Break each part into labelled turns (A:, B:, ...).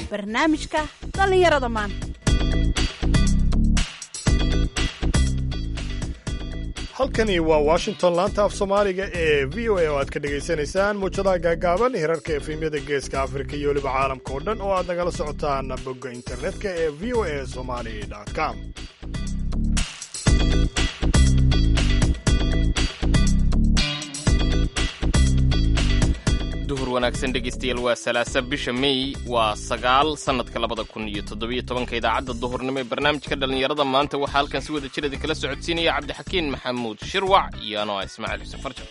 A: barnaamijka dhallinyarada maanta
B: halkani waa washington laanta af soomaaliga ee v o a oo aad ka dhegaysanaysaan muujadaha gaagaaban hirarka efemyada geeska afrika iyo weliba caalamka oo dhan oo aad nagala socotaan bogga internetka ee v o a somali com
C: duhur wanaagsan dhegaystayaal waa salaasa bisha mey waa sagaal sannadka labada kun iyo toddobiyo tobanka idaacadda duhurnimo ee barnaamijka dhallinyarada maanta waxaa halkan si wada jirada kala socodsiinaya cabdixakiin maxamuud shirwac iyo anoo ah ismaaciil xuseen farjar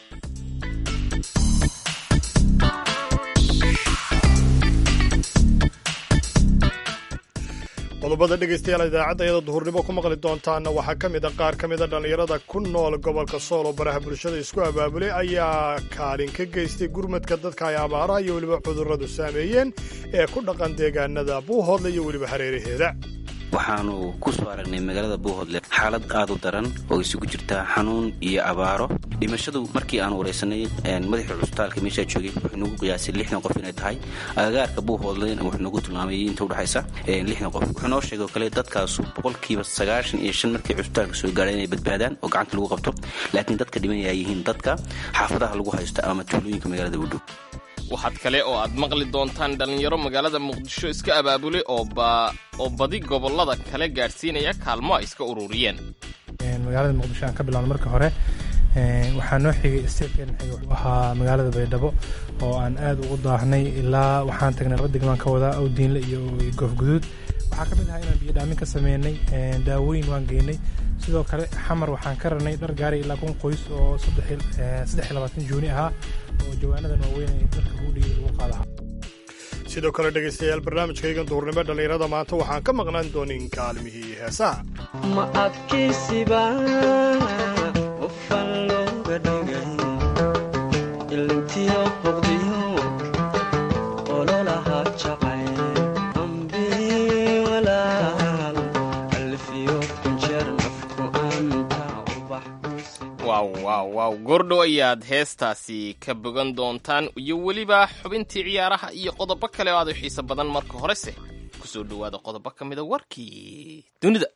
B: qodobada dhegaystayaal idaacadda iyada duhurnimo ku maqli doontaana waxaa ka mid a qaar ka mida dhallinyarada ku nool gobolka sool oo baraha bulshada isku abaabulay ayaa kaalin ka geystay gurmadka dadka ay abaaraha iyo weliba cudurradu saameeyeen ee ku dhaqan deegaanada buuhoodle iyo weliba hareeraheeda
D: waxaanu ku soo aragnay magaalada buuhoodle xaalad aad u daran oo isugu jirta xanuun iyo abaaro dhimashadu markii aan waraysanay madaxii cusbitaalka meeshaa joogay wuxuu nagu qiyaasay lixdan qof inay tahay agagaarka buuhoodlena wuxuu nagu tilmaamay inta udhexaysa lixdan qof wuxuu noo sheegay oo kale dadkaasu boqolkiiba sagaashan iyo shan markii cusbitaalka soo gaadhay inay badbaadaan oo gacanta lagu qabto laakiin dadka dhimanaya yihiin dadka xaafadaha lagu haysto ama tuulooyinka magaalada udhow
C: waxaad kale oo aad maqli doontaan dhallinyaro magaalada muqdisho iska abaabulay oo badi gobollada kale gaadhsiinaya kaalmo ay iska ururiyeen
E: magaalada muqdisho aan ka bilowno marka hore waxaa noo xigay steebkeen xigay wuxuu ahaa magaalada baydhabo oo aan aad ugu daahnay ilaa waxaan tagnay laba degmaan ka wadaa awdiinle iyo goofguduud waxaa ka mid ahaa inaan biyodhaamin ka sameynay daawooyin waan geynay sidoo kale xamar waxaan ka ranay dhar gaaray ilaa kun qoys oo saddex labaatan juuni ahaa oo jawaanadan waaweyn ay dadka hudhigay lagu qaadaha
B: sidoo kale dhegaystayaal barnaamijkaygan duhurnimo dhallinyarada maanta waxaan ka maqnaan doonin kaalmihii heesaha
F: ma adkaysiba qofan looga dhigay ilintiyo boqdiyo ololaha jacay ambi walaal alfiyo kunjeer nafku anta ubax
C: waaw waaw waaw goordhow ayaad heestaasi ka bogan doontaan iyo weliba xubintii ciyaaraha iyo qodobo kale oo aad u xiiso badan marka horese ku soo dhowaada qodobo ka mida warkii dunida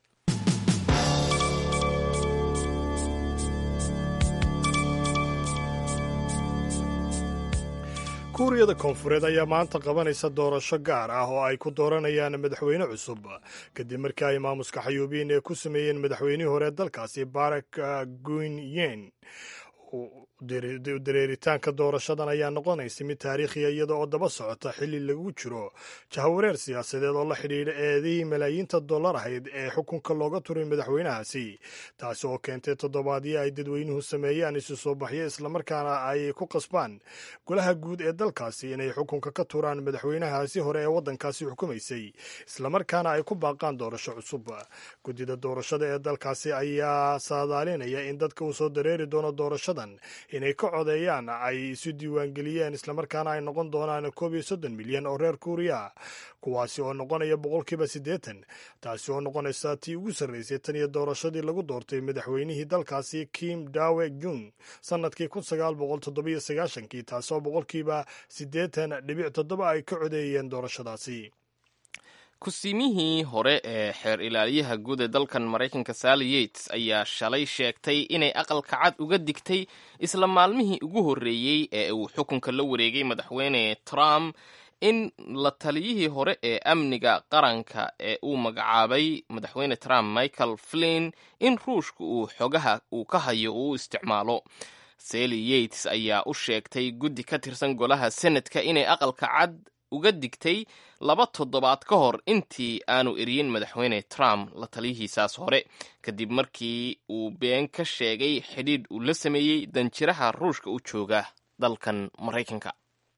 B: kuuriyada koonfureed ayaa maanta qabanaysa doorasho gaar ah oo ay ku dooranayaan madaxweyne cusub kadib markii ay maamuska xayuubiyiin ee ku sameeyeen madaxweynihii hore dalkaasi barak guinyen dareeritaanka doorashadan ayaa noqonaysa mid taariikhiya iyada oo daba socota xilli lagu jiro jahawareer siyaasadeed oo la xidhiidha eedihii malaayiinta dollar ahayd ee xukunka looga turay madaxweynahaasi taasi oo keentay toddobaadyo ay dadweynuhu sameeyaan isu soo baxyo islamarkaana ay ku qasbaan golaha guud ee dalkaasi inay xukunka ka turaan madaxweynahaasi hore ee waddankaasi xukumaysay islamarkaana ay ku baaqaan doorasho cusub guddida doorashada ee dalkaasi ayaa saadaalinaya in dadka uu soo dareeri doono doorashadan inay ka codeeyaan ay isu diiwaangeliyeen islamarkaana ay noqon doonaan koob iyo soddon milyan oo reer kuuriya kuwaasi oo noqonaya boqolkiiba siddeetan taasi oo noqonaysa tii ugu sarraysay tan iyo doorashadii lagu doortay madaxweynihii dalkaasi kim dawe jung sannadkii kun sagaal boqol toddobiyo sagaashankii taasoo boqolkiiba siddeetan dhibic toddoba ay ka codeeyeen doorashadaasi
C: kusiimihii hore ee xeer ilaaliyaha guud ee dalkan maraykanka sally yates ayaa shalay sheegtay inay aqalka cad uga digtay isla maalmihii ugu horreeyey ee uu xukunka la wareegay madaxweyne trump in la taliyihii hore ee amniga qaranka ee uu magacaabay madaxweyne trump michael flin in ruushka uu xogaha uu ka hayo uu isticmaalo sally yates ayaa u sheegtay guddi ka tirsan golaha senadka inay aqalka cad uga digtay laba toddobaad ka hor intii aanu eryin madaxweyne trump la taliyihiisaas hore kadib markii uu been ka sheegay xidhiidh uu la sameeyey danjiraha ruushka u jooga dalkan maraykanka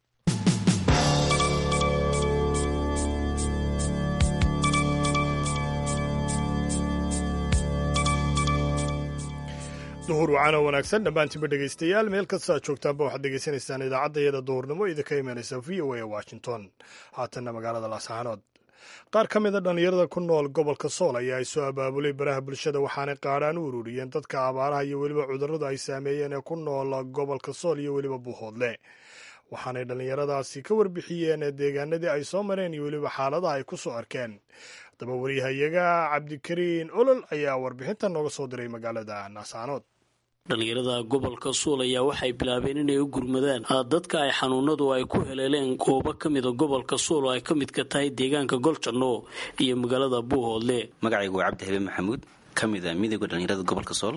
B: duhur wacana wanaagsan dhammaantiinba dhegaystayaal meel kasta aad joogtaanba waxaad dhegaysanaysaan idaacadayada duhurnimo idinka imanaysa v o a ee washington haatanna magaalada laascaanood qaar ka mida dhallinyarada ku nool gobolka sool ayaa ay soo abaabulay baraha bulshada waxaanay qaadhaan u ururiyeen dadka abaaraha iyo weliba cudurradu ay saameeyeen ee ku nool gobolka sool iyo weliba buuhoodle waxaanay dhallinyaradaasi ka warbixiyeen deegaanadii ay soo mareen iyo weliba xaaladaha ay ku soo arkeen haddaba wariyahayaga cabdikariin olol ayaa warbixintan nooga soo diray magaalada naasaanood
G: dhallinyarada gobolka suul ayaa waxay bilaabeen inay u gurmadaan dadka ay xanuunadu ay ku heleeleen goobo ka mida gobolka suul oo ay ka midka tahay deegaanka goljanno iyo magaalada buuhoodle
D: magacaygu waa cabdi habe maxamuud ka mid a midooda dhallinyarada gobolka sool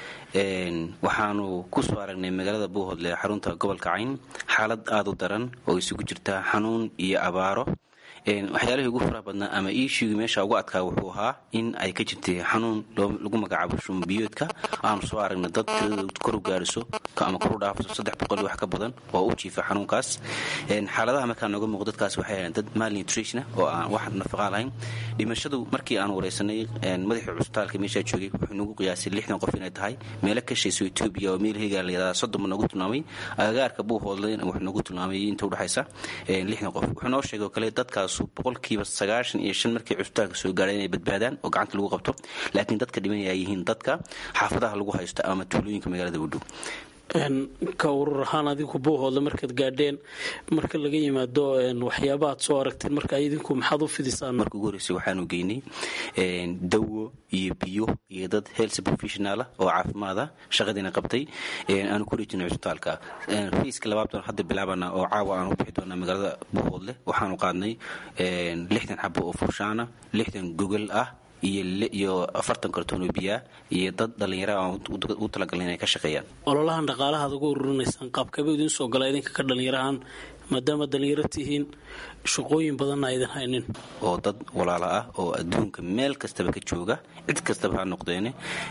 D: waxaanu kusoo aragnay magaalada buuhoodle xarunta gobolka cayn xaalad aada u daran oo isugu jirta xanuun iyo abaaro waxyaalihii ugu faraha badnaa ama iishiigi meesha ugu adkaa wuxuu ahaa in ay ka jirtay xanuun lagu magacaabo shumbiyoodka aanu soo aragna dad tiradoodu koru gaariso ama koru dhaafso saddex boqol wax ka badan oo u jiifa xanuunkaas xaaladaha markaa nooga muuqo dadkaas waxay ahayn dad malnutritiona oo aan wax nafaqaa lahayn dhimashadu markii aan wareysanay madaxii cusbitaalka meeshaa joogay wuxuu nagu qiyaasay lixdan qof inay tahay meelo ka shayso etoobiya oo meel hegaa layadhaa soddonba noogu tilmaamay agagaarka buuhoodle wuxuu nagu tilmaamay inta udhexaysa lixdan qof wuxuu noo sheegay oo kale dadkaas boqolkiiba sagaashan iyo shan markii cusbitaalka soo gaadhay inay badbaadaan oo gacanta lagu qabto laakiin dadka dhimanaya ay yihiin dadka xaafadaha lagu haysto ama tuulooyinka magaalada udhow
G: ka urur ahaan adinku buuhoodle markaad gaadheen marka laga yimaado waxyaaba aad soo aragteen marka idinku maxaad u fidisaan
D: marka ugu horreysay waxaanu geynay dawo iyo biyo iyo dad health professionaala oo caafimaada shaqadiina qabtay aanu ku rejinay cusbitaalka fiiska labaad hadda bilaabana oo caawa aan u bixi doonaa magaalada buuhoodle waxaanu qaadnay lixdan xabo oo furshaana lixdan gogol ah iyo afartan kartoon oo biyaa iyo dad dhallinyara aan u talagalna inay ka shaqeeyaan
G: ololahan dhaqaalaha ad ugu ururinaysaan qaabkaba idiin soo gala idinka ka dhallinyarahaan maadaama dhallinyaro tihiin shaqooyin badanna aydan haynin
D: oo dad walaalo ah oo adduunka meel kastaba ka jooga cid kastaba ha noqdeene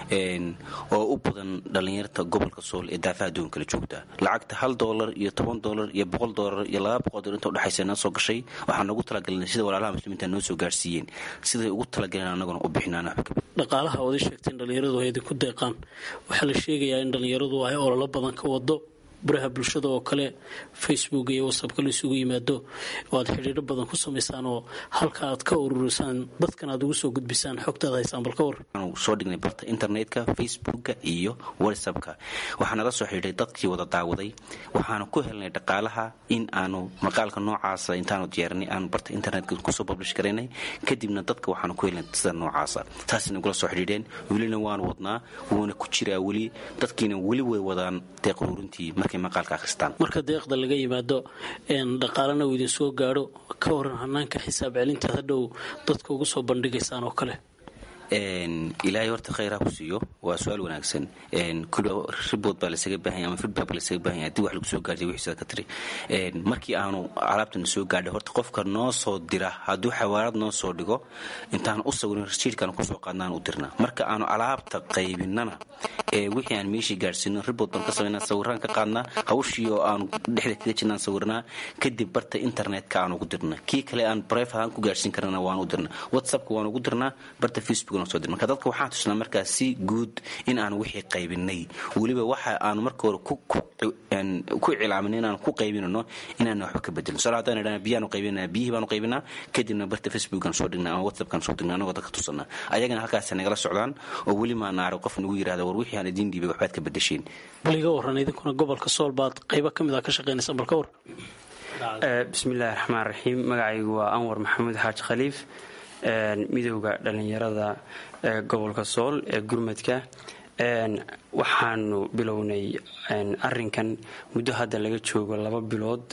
D: oo u badan dhallinyarta gobolka sool ee daafaha adduunka kala joogta lacagta hal doolar iyo toban doolar iyo boqol doolar iyo laba boqol doolar inta udhexaysa noo soo gashay waxaan noogu talagalnay sida walaalaha muslimiinta noo soo gaarsiiyeen siday ugu talagaleen annaguna u bixinaan
G: dhaqaalaha ood i sheegteen dhallinyaradu ay idinku deeqaan waxaa la sheegayaa in dhallinyaradu ay ololo badan ka wado baraha bulshada oo kale facebook iyo whatsappka la isugu yimaado oo aad xidhiidho badan ku samaysaan oo halka aad ka ururisaan dadkan aad ugu soo gudbisaan xogtaad haysaan bal ka war
D: waxaanu soo dhignay barta internetka facebooka iyo whatsappka waxaa nala soo xidhiidhay dadkii wada daawaday waxaanu ku helnay dhaqaalaha in aanu maqaalka noocaasa intaanu diyaarinay aanu barta internetka kusoo bablish garaynay kadibna dadka waxaanu ku helnay sida noocaasa taasay nagula soo xidhiidheen welina waanu wadnaa wuuna ku jiraa weli dadkiina weli way wadaan deeq ururintii
G: marka deeqda laga yimaado dhaqaalana uu idin soo gaadho ka waran hanaanka xisaab celinta hadhow dadka ugu soo bandhigaysaan oo kale
D: ilaahay horta khayr ha ku siiyo waa su-aal wanaagsan kulba ribood baa lasaga baahanya ama feedback baa lasaga baahanya haddii wax lagu soo gaartay wixiisa ka tiri markii aanu alaabtana soo gaadhay horta qofka noo soo dira hadduu xawaarad noo soo dhigo intaan u sawirin rasiidkaan kusoo qaadnaan u dirna marka aanu alaabta qaybinana ee wixii aan meeshii gaadhsiino ribood baan ka samaynaa sawiraan ka qaadnaa hawshii oo aanu dhexda kaga jirnaan sawirnaa kadib barta internetka aan ugu dirna kii kale aan bref ahaan ku gaadhsiin karnana waan u dirna whatsappka waan ugu dirnaa barta facebook marka dadka waxaan tusnaa markaa si guud in aan wixii qaybinay weliba waxa aanu marka hore ku cilaamin inaan ku qaybinano inaan waxba ka bedelin sal hadaan idhana biyaanu qaybinaa biyihii baanu qaybinaa kadibna barta facebookan soo dhignaa ama whatsappkan soo dhignaa anagoo dadka tusanaa ayagana halkaasa nagala socdaan oo weli maa naarag qof nagu yirahda war wixii aan idiin dhiibay waxbaad ka bedesheen
G: bal iga waran idinkuna gobolka sool baad qaybo ka mid a ka shaqaynaysa bal ka war
H: bismillahi raxmaan raxiim magacaygu waa anwar maxamuud xaaji khaliif midowda dhallinyarada ee gobolka sool ee gurmadka waxaanu bilownay arinkan muddo hadda laga joogo laba bilood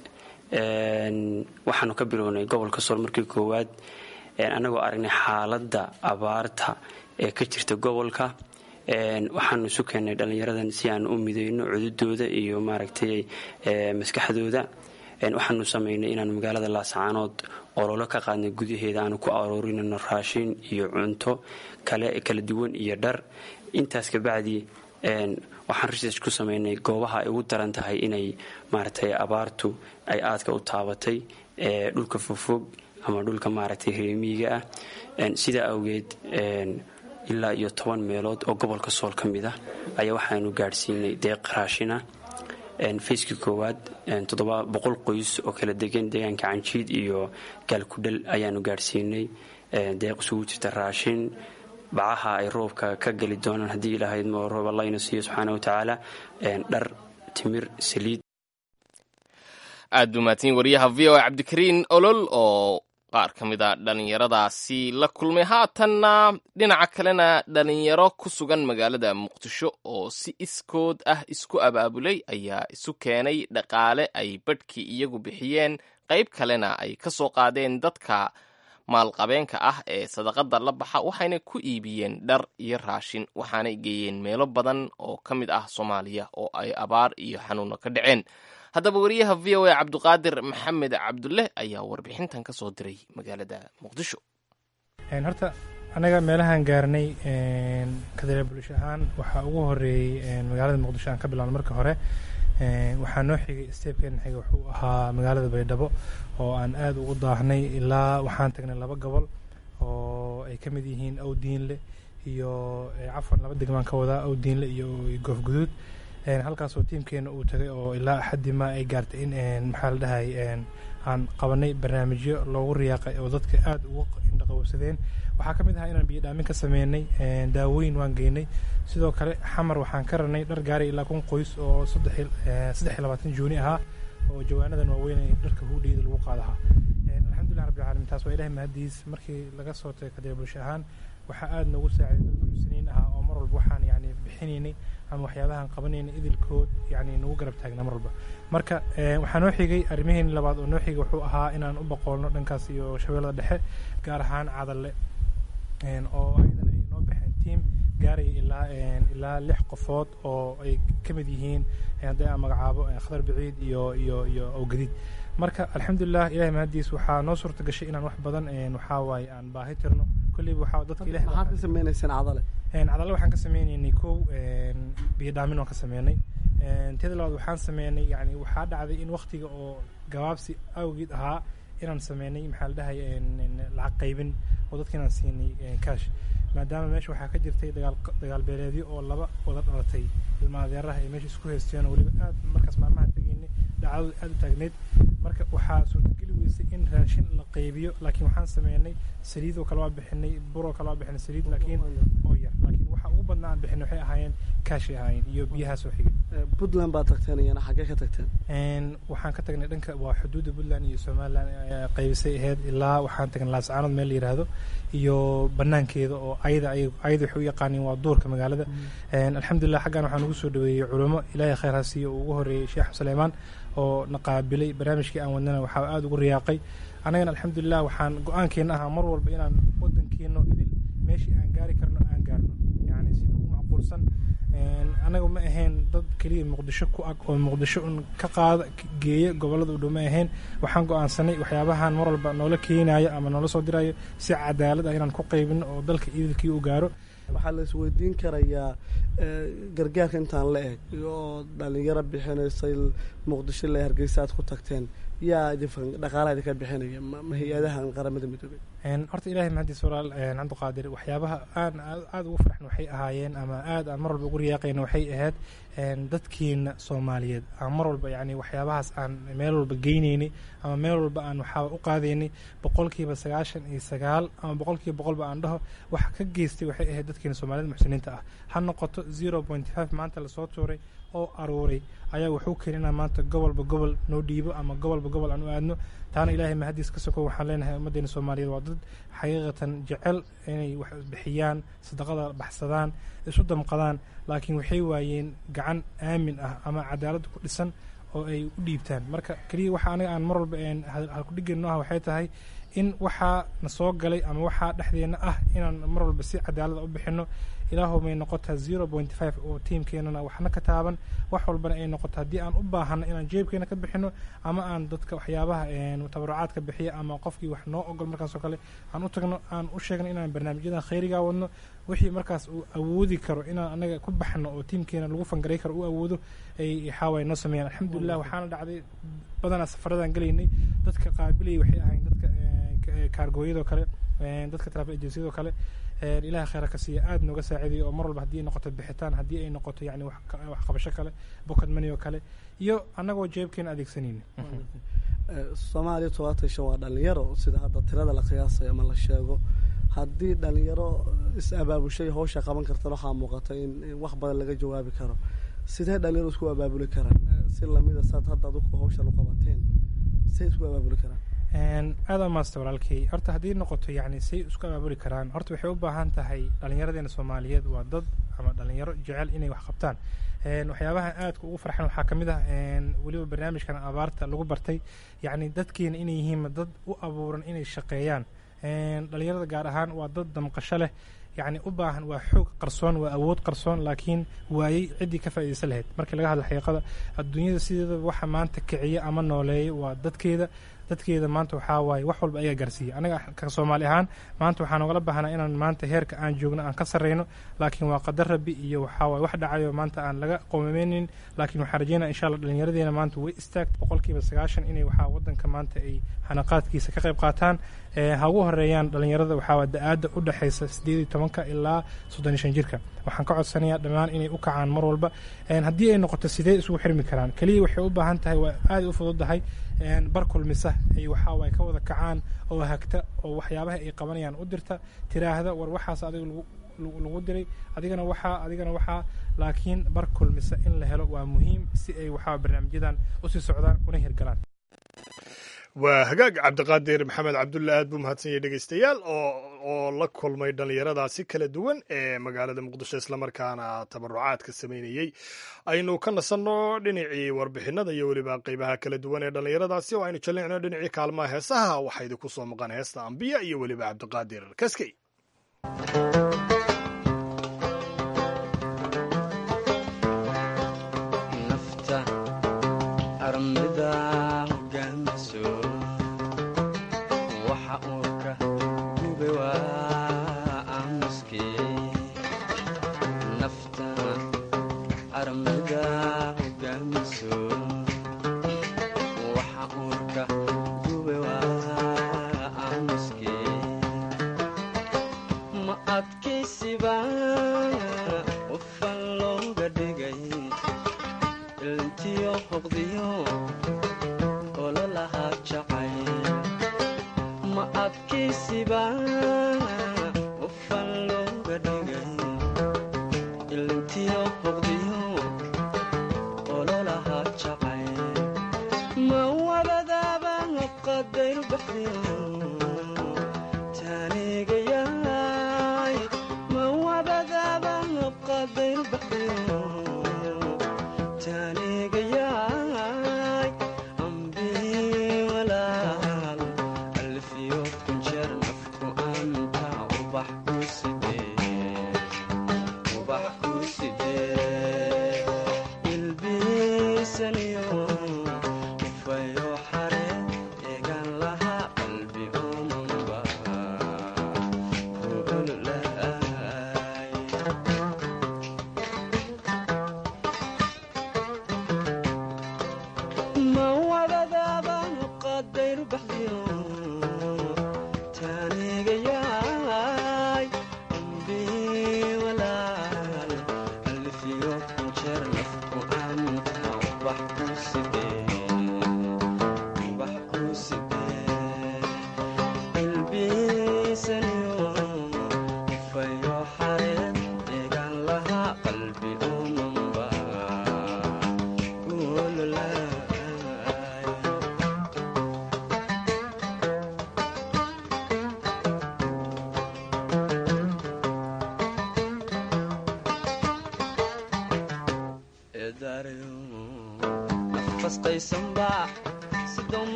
H: waxaanu ka bilownay gobolka sool markii koowaad annagoo aragnay xaaladda abaarta ee ka jirta gobolka waxaanu isu keennay dhallinyaradan si aan u mideyno cududooda iyo maaragtay maskaxdooda waxaanu samaynay inaanu magaalada laasacaanood ololo ka qaadnay gudaheeda aanu ku aroorinayno raashin iyo cunto kale kala duwan iyo dhar intaas kabacdi waxaan research ku samaynay goobaha ay ugu daran tahay inay maaragtay abaartu ay aadka u taabatay ee dhulka fogfog ama dhulka maaragtay reemiyiga ah sidaa awgeed ilaa iyo toban meelood oo gobolka sool ka mid ah ayaa waxaanu gaadhsiinay deeq raashina fayskii koowaad toddoba boqol qoys oo kala degan deegaanka canjiid iyo gaalkudhal ayaanu gaadhsiinay deeq isugu jirta raashin bacaha ay roobka ka geli doonaan haddii ilaahayd moo roob allayna siiyo subxaana wa tacaala dhar timir saliid
C: aad buu mahadsan wariyaha v o a cabdikariin olol oo qaar ka mid a dhallinyaradaasi la kulmay haatanna dhinaca kalena dhallinyaro ku sugan magaalada muqdisho oo si iskood ah isku abaabulay ayaa isu keenay dhaqaale ay badhkii iyagu bixiyeen qayb kalena ay ka soo qaadeen dadka maalqabeenka ah ee sadaqada la baxa waxayna ku iibiyeen dhar iyo raashin waxaanay geeyeen meelo badan oo ka mid ah soomaaliya oo ay abaar iyo xanuuno ka dhaceen haddaba wariyaha v o a cabdiqaadir maxamed cabdulle ayaa warbixintan ka soo diray magaalada muqdisho
E: horta anaga meelahaan gaarnay kadale bulsho ahaan waxaa ugu horeeyey magaalada muqdisho aan ka bilaabno marka hore waxaa noo xigay steebkeena xiga wuxuu ahaa magaalada baydhabo oo aan aad ugu daahnay ilaa waxaan tagnay laba gobol oo ay ka mid yihiin awdiinle iyo cafwan laba degmaan ka wadaa awdiinle iyo goofguduud halkaasoo tiimkeena uu tagay oo ilaa axaddi ma ay gaartay in maxaa la dhahay aan qabanay barnaamijyo loogu riyaaqay oo dadka aada ugu indhaqowsadeen waxaa ka mid ahaa inaan biyo dhaamin ka sameynay daawooyin waan geynay sidoo kale xamar waxaan ka ranay dhar gaaray ilaa kun qoys oo saddex iyo labaatan juuni ahaa oo jawaanadan waaweyn ee dharka huudhiyada lagu qaadahaa alxamdulilah rabbil caalamiin taas waa ilahay mahadiis markii laga soo tagay kadee bulsho ahaan waxaa aada noogu saaciday dadka muxsiniin ahaa oo mar walba waxaan yani bixinaynay ama waxyaabahan qabanaynay idilkood yani nagu garab taagna mar walba marka waxaa noo xigay arrimaheeni labaad oo noo xigay wuxuu ahaa inaan u boqoolno dhankaas iyo shabeellada dhexe gaar ahaan cadalle oo ayadana ay noo baxeen tiam gaaraya ilaa ilaa lix qofood oo ay ka mid yihiin haddii aan magacaabo khadar baciid iyo iyo iyo awgadiid marka alxamdulilah ilahay mahadiis waxaa noo suurta gashay inaan wax badan waxaa waaye aan baahi tirno kolleyba waxaa dadka ilahay
I: maxaad ka sameynaysaan cadale
E: cadalle waxaan ka sameynaynay kow biyo dhaamin waan ka sameynay teeda labaad waxaan sameynay yani waxaa dhacday in waktiga oo gabaabsi awgeed ahaa inaan sameynay maxaa la dhahay lacag qaybin oo dadka inaan siinay cash maadaama meesha waxaa ka jirtay dagaal dagaal beeleedyo oo laba wada dhalatay ilma adeeraha ay meesha isku haysteen oo weliba aad markaas maalmaha tegaynay dhacdadu aad u taagneyd marka waxaa suurtageli weysay in raashin la qaybiyo laakiin waxaan sameynay saliid oo kale waa bixinay bur oo kale waa bixinay saliid laakiin oo yar laakiin waxa ugu badnaa aan bixinay waxay ahaayeen kaashay ahaayeen iyo biyahaas oo xigay
I: puntland baad tagteen iyana xaggee ka tagteen
E: waxaan ka tagnay dhanka waa xuduudda puntland iyo somaliland qaybisay ahayd ilaa waxaan tagnay laascaanood meel la yiraahdo iyo banaankeeda oo ayada ayada waxay u yaqaaniin waa duurka magaalada alxamdulilah xaggan waxaan ugu soo dhaweeyey culamo ilaahay khayr ha siiyo uu ugu horeeyey sheekh suleymaan oo na qaabilay barnaamijkii aan wadnana waxaa aada ugu riyaaqay annagana alxamdulilah waxaan go-aankeena ahaa mar walba inaan wadankeeno idil meeshii aan gaari karno aan gaarno yani sida ugu macquulsan anaga ma ahayn dad keliya muqdisho ku ag oo muqdisho un ka qaada geeya gobolada u dhow ma ahayn waxaan go-aansanay waxyaabahan mar walba noola keenayo ama noola soo dirayo si cadaalad ah inaan ku qaybino oo dalka idilkii u gaaro
I: waxaa la isweydiin karayaa gargaarka intaan la eg oo dhalinyaro bixinaysay muqdisho le hargeysa aad ku tagteen yaa dhaqaalaha idinka bixinaya ma hay-adahan qaramada midoobey
E: horta ilahay mahadiis walaal cabdiqaadir waxyaabaha aan aada ugu farxno waxay ahaayeen ama aad aan mar walba ugu riyaaqayna waxay ahayd dadkiina soomaaliyeed aan mar walba yani waxyaabahaas aan meel walba geynaynay ama meel walba aan waxaa u qaadaynay boqolkiiba sagaashan iyo sagaal ama boqolkiiba boqolba aan dhaho waxa ka geystay waxay ahayd dadkiina soomaaliyed muxsiniinta ah ha noqoto zero point five maanta lasoo tuuray oo aruuray ayaa wuxuu keeninaa maanta gobolba gobol noo dhiibo ama gobolba gobol aan u aadno taana ilaahay mahadiis ka soko waxaan leenahay ummaddeena soomaaliyeed waa dad xaqiiqatan jecel inay wax bixiyaan sadaqada baxsadaan isu damqadaan laakiin waxay waayeen gacan aamin ah ama cadaalad ku dhisan oo ay u dhiibtaan marka keliya waxa aniga aan mar walba halkudhigeenno ah waxay tahay in waxaa na soo galay ama waxaa dhexdeenna ah inaan mar walba si cadaalada u bixinno ilaahu may noqotaa zero point five oo tiimkeenana waxna ka taaban wax walbana ay noqoto haddii aan u baahano inaan jeebkeena ka bixino ama aan dadka waxyaabaha tabarucaadka bixiya ama qofkii wax noo ogol markaasoo kale aan u tagno aan u sheegno inaan barnaamijyadan khayrigaa wadno wixii markaas uu awoodi karo inaan anaga ku baxno oo tiimkeena lagu fangaray karo u awoodo ay xaaway noo sameeyaan alxamdulilah waxaana dhacday badanaa safaradaan gelaynay dadka qaabilayay waxay ahayn dadka kaargooyadoo kale dadka trafik agenciyadoo kale ilaha khayra ka siiya aada nooga saaciidayo oo mar walba haddii ay noqoto bixitaan haddii ay noqoto yani wax qabasho kale bokad money oo kale iyo annagoo jeebkeena adeegsanayna
I: soomaaliya todobaatan shan waa dhalinyaro sida hadda tirada la qiyaasayo ama la sheego haddii dhalinyaro is abaabushay hawsha qaban kartan waxaa muuqata in wax badan laga jawaabi karo sidee dhalinyaro isku abaabuli karaan si lamida saad hadda adigu hawshan u qabateen say isku abaabuli karaan
E: aada u maasta walaalkay horta haddii noqoto yacni say isku abaabuli karaan horta waxay u baahan tahay dhallinyaradeena soomaaliyeed waa dad ama dhalinyaro jecel inay wax qabtaan waxyaabaha aadka ugu farxan waxaa ka mid ah weliba barnaamijkan abaarta lagu bartay yacni dadkeena inay yihiin dad u abuuran inay shaqeeyaan dhalinyarada gaar ahaan waa dad damqasho leh yacni u baahan waa xoog qarsoon waa awood qarsoon laakiin waayey ciddii ka faa'iidaysan lahayd markii laga hadla xaqiiqada adduunyada sideedaba waxa maanta kiciya ama nooleeya waa dadkeeda dadkeeda maanta waxaa waaye wax walba ayaga gaarsiiya anaga ka soomaali ahaan maanta waxaan ogala baahnaa inaan maanta heerka aan joogno aan ka sarreyno laakiin waa qadar rabbi iyo waxaa waaye wax dhacayo maanta aan laga qoomameynin laakiin waxaan rajeynaya insha allah dhallinyaradeena maanta way istaagta boqolkiiba sagaashan inay waxaa waddanka maanta ay xanaqaadkiisa ka qayb qaataan ha ugu horeeyaan dhallinyarada waxaa waa da-aadda u dhexaysa sideed iyo tobanka ilaa soddon iyo shan jirka waxaan ka codsanayaa dhammaan inay u kacaan mar walba haddii ay noqoto sidee isugu xirmi karaan keliya waxay u baahan tahay waa aada u fududahay bar kulmisa ay waxaa waay ka wada kacaan oo hagta oo waxyaabaha ay qabanayaan u dirta tiraahda war waxaas adiga lagu diray adigana waxaa adigana waxaa laakiin bar kulmisa in la helo waa muhiim si ay waxaa barnaamijyadan usii socdaan una hirgalaan
B: waa hagaag cabdiqaadir maxamed cabdulle aad buu mahadsan yahay dhegeystayaal oo la kulmay dhallinyaradaasi kala duwan ee magaalada muqdisho islamarkaana tabarucaadka sameynayey aynu ka nasanno dhinacii warbixinada iyo weliba qeybaha kala duwan ee dhallinyaradaasi oo aynu jallicno dhinacii kaalmaha heesaha waxaa idinku soo maqan heesta ambiya iyo weliba cabdiqaadir kaskey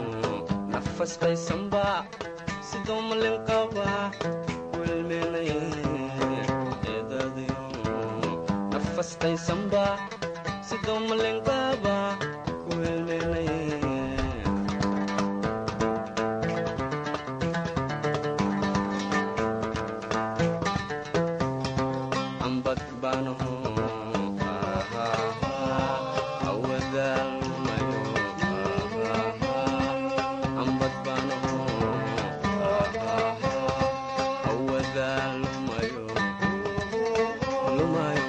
F: nafas qaysamba sidoo malin qaba welmenay astaysanba sidoo malenqaaba ku helelay ambad baanaho awadaalmayo ambad baanaho awadaalmayo lumayo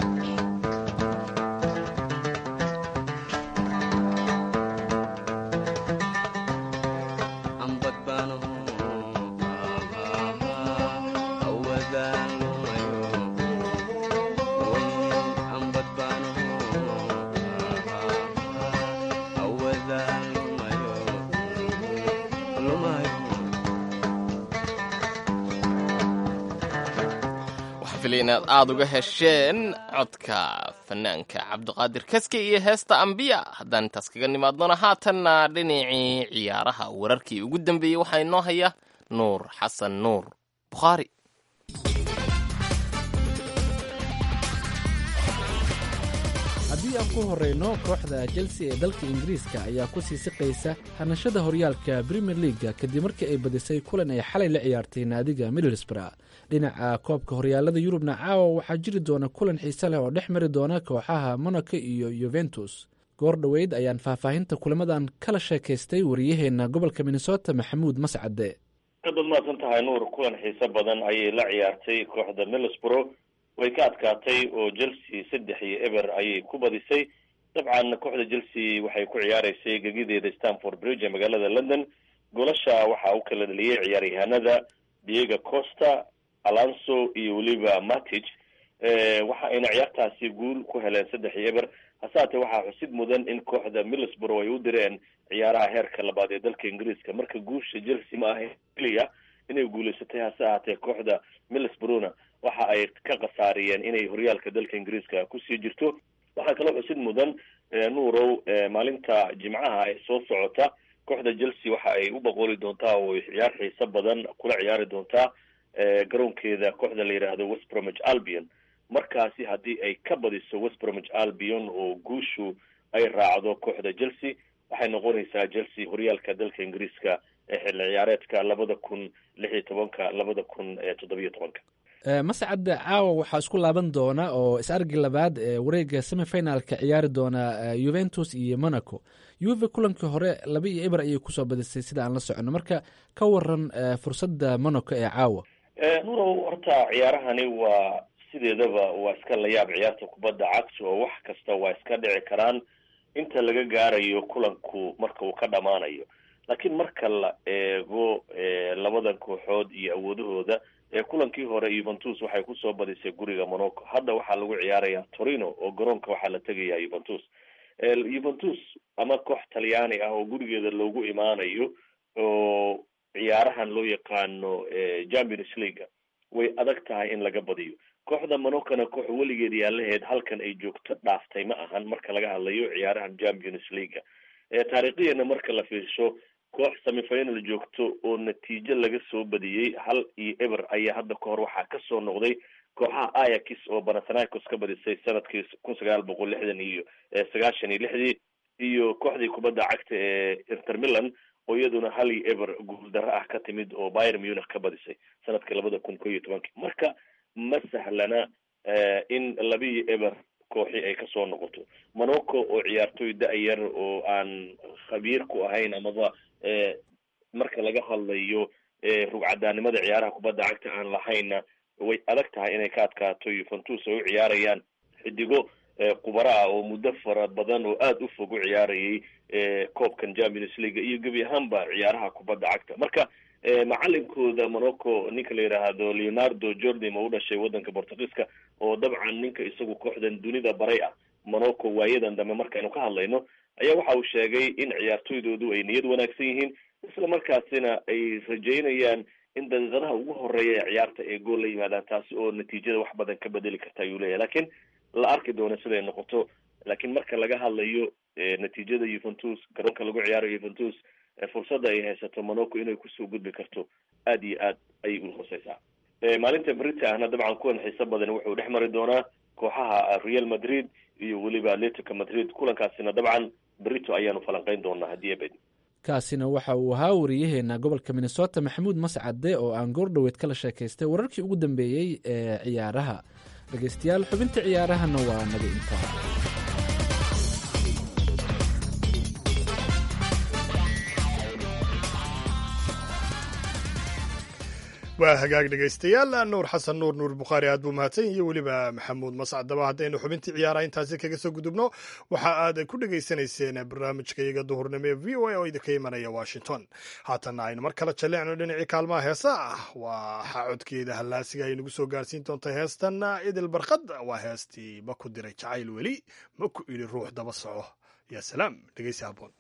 F: ambad baanaho awadaalmayo
C: waxaa filaya inaad aada uga hesheen codka fanaanka cabdiqaadir kaske iyo heesta ambiya haddaan intaas kaga nimaadnona haatanna dhinacii ciyaaraha wararkii ugu dambeeyey waxaa inoo haya nuur xasan nuur bukhaari
J: haddii aan ku horrayno kooxda chelsea ee dalka ingiriiska ayaa ku sii siqaysa hanashada horyaalka premier leaga kadib markii ay badisay kulan ay xalay la ciyaartay naadiga middlesbrough dhinaca koobka horyaalada yurubna caawa waxaa jiri doona kulan xiise leh oo dhex mari doona kooxaha monaco iyo yuventus goor dhoweyd ayaan faahfaahinta kulamadan kala sheekaystay wariyaheenna gobolka minnesota maxamuud mascade
K: aad baad mahadsan tahay nuur kulan xiise badan ayay la ciyaartay kooxda middlesbrough way ka adkaatay oo chelsea saddex iyo eber ayay ku badisay dabcan kooxda chelsea waxay ku ciyaareysay gegideeda stanford bridge ee magaalada london golasha waxaa u kala dhaliyey ciyaaryahanada diego costa alonso iyo weliba matic waxa ayna ciyaartaasi guul ku heleen saddex iyo eber hase haatee waxaa xusid mudan in kooxda middlesbrough ay u direen ciyaaraha heerka labaad ee dalka ingiriiska marka guusha chelsea ma ahayn keliya inay guulaysatay hase ahaatee kooxda middlesbroughna waxa ay ka khasaariyeen inay horyaalka dalka ingiriiska kusii jirto waxaa kaloo xusid mudan nuurow maalinta jimcaha ee soo socota kooxda chelsea waxa ay u boqoli doontaa oo ay ciyaar xiiso badan kula ciyaari doontaa garoonkeeda kooxda la yidhaahdo west bromwich albion markaasi haddii ay ka badiso west bromwich albion oo guushu ay raacdo kooxda chelsea waxay noqonaysaa chelsea horyaalka dalka ingiriiska ee xilli ciyaareedka labada kun lix iyo tobanka labada kun toddobiyo tobanka
J: mascad caawa waxaa isku laaban doona oo is-argi labaad ee wareega semifinalka ciyaari doona yuventus iyo monaco yuve kulankii hore laba iyo eber ayay kusoo badisay sida aan la socono marka ka waran fursadda monaco ee caawa
K: nurow horta ciyaarahani waa sideedaba waa iska layaab ciyaarta kubadda cagta oo wax kasta waa iska dhici karaan inta laga gaarayo kulanku marka uu ka dhammaanayo laakiin marka la eego labadan kooxood iyo awoodahooda kulankii hore yuventus waxay kusoo badisay guriga monaco hadda waxaa lagu ciyaaraya torino oo garoonka waxaa la tegaya yuventus yuventus ama koox talyaani ah oo gurigeeda loogu imaanayo oo ciyaarahan loo yaqaano champions leaga way adag tahay in laga badiyo kooxda monacona koox weligeed yaalaheed halkan ay joogto dhaaftay ma ahan marka laga hadlayo ciyaarahan champions leaga taariikhiyana marka la fiirsho koox semifinal joogto oo natiijo laga soo badiyey hal iyo eber ayaa hadda ka hor waxaa kasoo noqday kooxaha ayax oo banathanaicos ka badisay sanadkii kun sagaal boqol lixdan iyo sagaashan iyo lixdii iyo kooxdii kubadda cagta ee inter milan oo iyaduna hal iyo eber guuldaro ah ka timid oo byr munich ka badisay sanadkii labada kun ko iyo tobankii marka ma sahlana in laba iyo eber kooxi ay kasoo noqoto monaco oo ciyaartoy da-yar oo aan khabiir ku ahayn amaba marka laga hadlayo rugcadaanimada ciyaaraha kubadda cagta aan lahayna way adag tahay inay ka adkaato yuventus ay u ciyaarayaan xidigo khubara ah oo muddo fara badan oo aada u fog u ciyaarayay koobkan champions league iyo gebi ahaanba ciyaaraha kubadda cagta marka macalinkooda monaco ninka la yidhaahdo leonardo jordim oo u dhashay waddanka portugiiska oo dabcan ninka isagu kooxdan dunida baray ah monaco waayadan dambe markaynu ka hadlayno ayaa waxa uu sheegay in ciyaartoydoodu ay niyad wanaagsan yihiin isla markaasina ay rajeynayaan in daqiiqadaha ugu horeeya ee ciyaarta ay gool la yimaadaan taasi oo natiijada wax badan ka bedeli karta ayuu leeyahay lakiin la arki doono siday noqoto laakiin marka laga hadlayo natiijada yuventus garoonka lagu ciyaarayo yuventus fursadda ay haysato monaco inay kusoo gudbi karto aada iyo aad ayay u hooseysaa maalinta brita ahna dabcan kuwan xiiso badan wuxuu dhex mari doonaa kooxaha real madrid iyo weliba atletico madrid kulankaasina dabcan berito ayaanu falanqeyn doonaa haddii abed
J: kaasina waxa uu ahaa wariyaheena gobolka minnesota maxamuud mascade oo aan goordhoweed kala sheekaystay wararkii ugu dambeeyey ee ciyaaraha dhegeystayaal xubinta ciyaarahana waa naga intaa
B: waa hagaag dhegaystayaal nuur xasan nuur nuur bukhaari aad buu mahadsan iyo weliba maxamuud mascadaba haddaynu xubintii ciyaaraha intaasi kaga soo gudubno waxa aad ku dhegaysanayseen barnaamijka iyaga duhurnimo ee v o a oo idinka imanaya washington haatanna aynu mar kale jalleecno dhinacii kaalmaha heesa ah waxaa codkeeda hallaasiga ay nagu soo gaarsiin doonta heestan idil barkad waa heestii ma ku diray jacayl weli ma ku idhi ruux daba soco yaa salaam dhegeysi haboon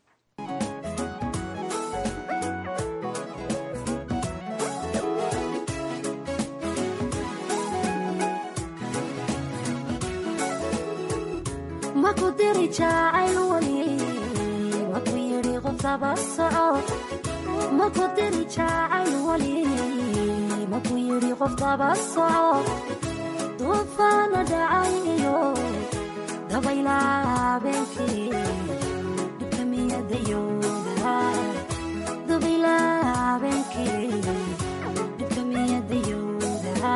L: maku diri jacayl weli maku yidhi qof daba soco maku diri jacayl weli maku yidhi qof daba soco duufaana dhacay iyo dabayla habeenkii dhibka miyadayooda dabayla habeenkii dhibka miyadayooda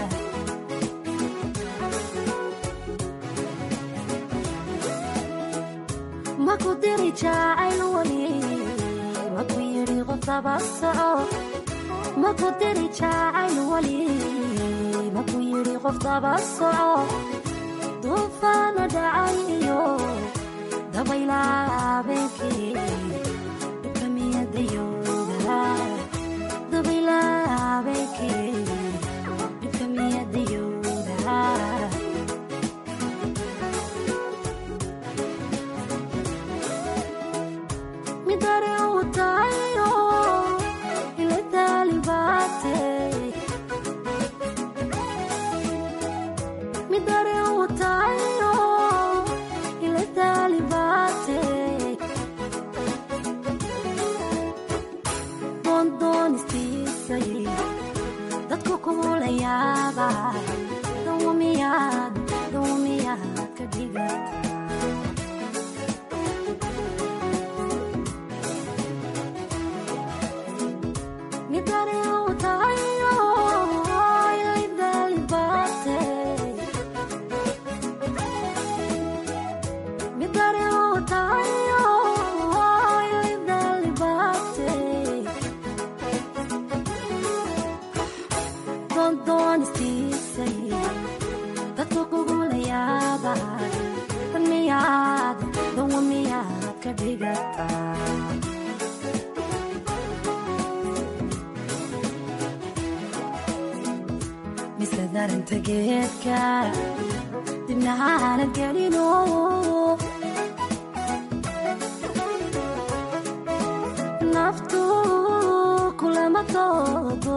L: maku diri jacayl weli maku yidhi qof daba soco maku diri jacayl weli maku yidhi qof daba soco duufaana dhacay iyo dabayla habeenkii dhibka miyadayooda dabayla habeenkii dhibka miyadayooda midare u tahayo ila taalibaate midare u tahayo ila taalibaate doondonistiisay dadku kumulayaaba dawamiyaad dawamiyaad ka dhigata midare u tahayo ila taalibaate midare u tahayo ila taalibaate doondonistiisay dadku kugulayaaba dan miyaad dawa miyaad ka dhigataa mise daranta geedka dibnahaana gelino naftu kulama toodo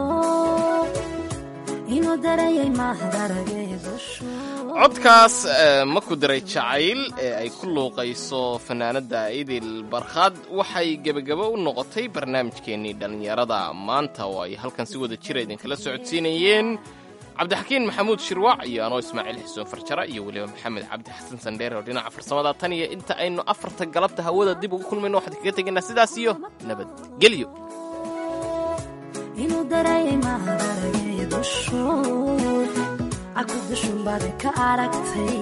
L: inuu darayay mahadarageedushu
C: codkaas ma ku diray jacayl ee ay ku luuqayso fanaanadda idil barkhad waxay gebagabo u noqotay barnaamijkeennii dhallinyarada maanta oo ay halkan si wada jira idinkala socodsiinayeen cabdixakiin maxamuud shirwac iyo anoo ismaaciil xuseen farjara iyo weliba maxamed cabdi xasan sandheere oo dhinaca farsamada tan iyo inta aynu afarta galabta hawada dib ugu kulmayno waxaan kaga tegaynaa sidaas iyo nabadgelyo
L: inuu darayay mahadarageedushu caku dushunbaad ka aragtay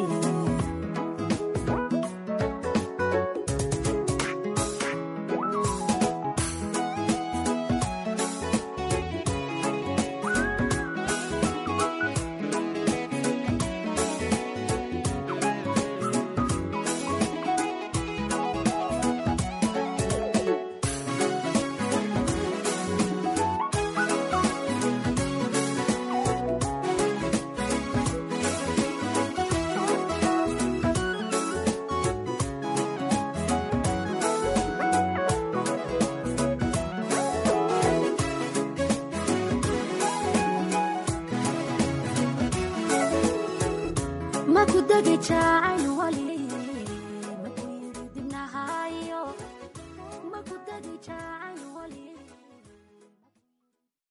L: maku degi jacayl